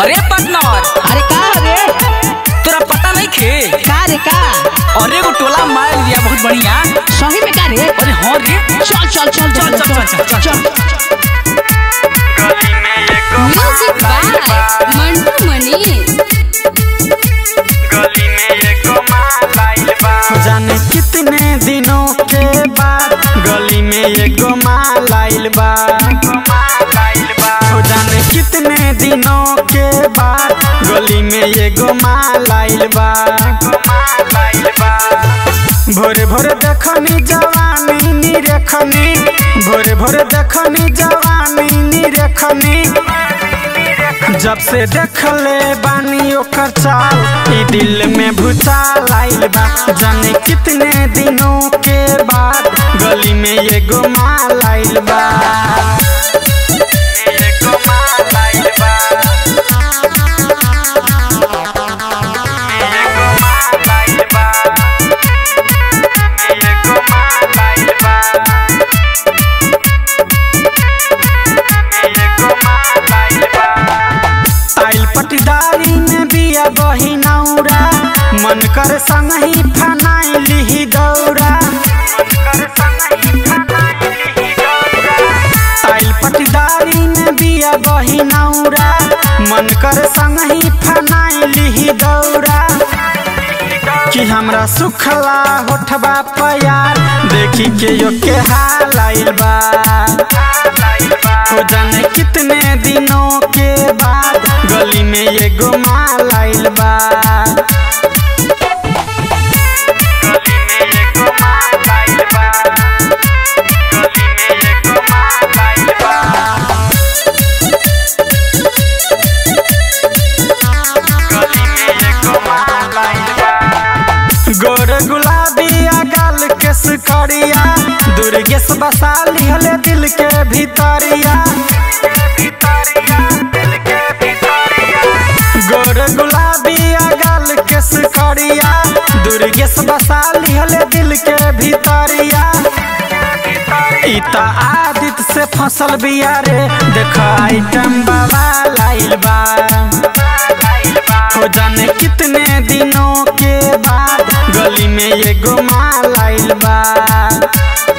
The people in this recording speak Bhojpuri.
अरे पार्टनर अरे का रे तोरा पता नहीं खे का रे का अरे एगो टोला मार लिया बहुत बढ़िया सही में का रे अरे हाँ रे चल चल चल चल, चल, चल, चल, चल। म्यूजिक बाय मंटू मनीष जाने कितने दिनों के बाद गली में एगो माल आइल बा हो जाने कितने दिनों के बाद गली में एगो माल आइल बा भोरे भोरे देखनी जवानी नी रेखनी भोरे भोरे देखनी जवानी नी रेखनी जब से देखले बानी ओकर चाल ई दिल में भूचाल आइल बा जाने कितने दिनों के बाद गली में एगो माल आइल बा एगो माल आइल बा एगो माल आइल बा एगो माल आइल बा एगो माल आइल बा ताइल पटीदारी में बिया बही नौरा मन कर संग ही फनाई लिही दौरा ताइल पटीदारी में बिया बही नौरा मन कर संग ही फनाई लिही दौरा कि हमरा सुखला होठबा प्यार देखी के यो के हाल आइल बा हो जाने कितने दिनों के बाद गली में एगो माल आइल बा गली में एगो माल आइल बा गली में एगो माल आइल बा गली में एगो माल आइल बा गोर गुलाबी आ गाल के सुकरिया दुर्गेश बसा लिहले दिल के भीतरिया गोर गुलाबी आ गाल के सुकरिया दुर्गेश बसा लिहले दिल के भीतरिया ई त आदित से फसल बिया रे देख आइटम बाबा लाइल बा हो जाने कितने दिनों के बाद गली में एगो माल आइल बा